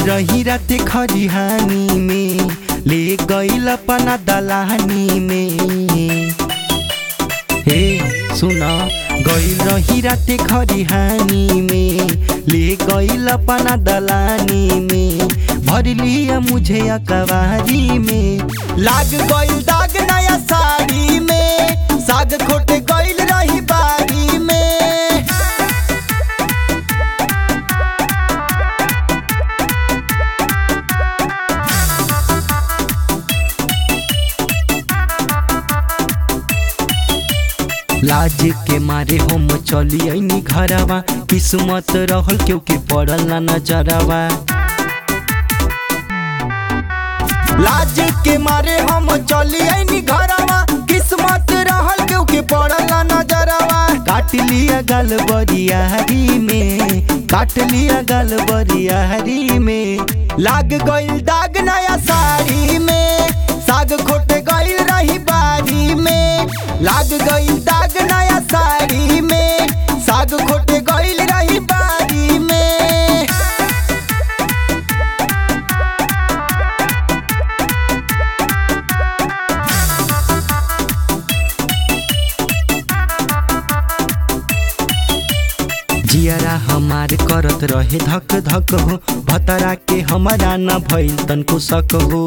रही रात खरिहानी में ले गईल अपना दलानी में हे सुन गईल रही रात खरिहानी में ले गईल अपना दलानी में भर लिया मुझे अकबारी में लाग गईल दाग नया साड़ी में साग खोटे गईल रही बारी में लाज के मारे हम चली आईनी घरवा किस्मत रहल क्योंकि पड़ल ना नजरवा लाज के मारे हम चली आईनी घरवा किस्मत रहल क्योंकि पड़ल ना नजरवा काट लिया गल बरियारी में काट लिया गल बरियारी में लाग गईल दाग नया साड़ी में साग खोटे गईल रही बारी में लाग गईल दाग नया साड़ी में साग खोटे गईल रही बारी में जियरा हमार करत रहे धक धक हो भतरा के हमारा न भइल तनको शक हो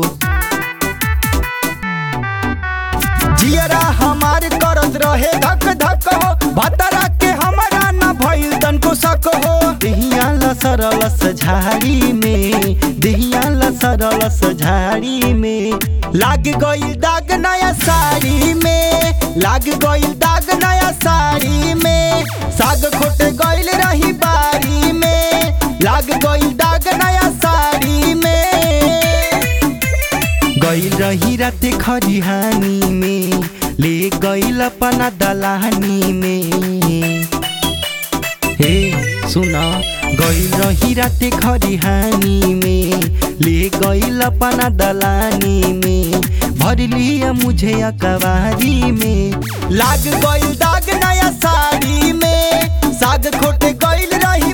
जियरा हमार करत रहे धक धक हो भतरा के हमारा न भइल तनको शक हो देहिया लसरल झाड़ी में देहिया लसरल झाड़ी में लाग गईल दाग नया साड़ी में लाग गईल दाग नया साड़ी में साग खोटे गईल रही बारी में लाग गईल दाग नया साड़ी में गईल रही रात खरिहानी में ले गईल अपना दलानी में हे सुन गईल रही रात खरिहानी में ले गईल अपना दलानी में भर लिया मुझे अकबारी में लाग गईल दाग नया साड़ी में साग खोटे गईल रही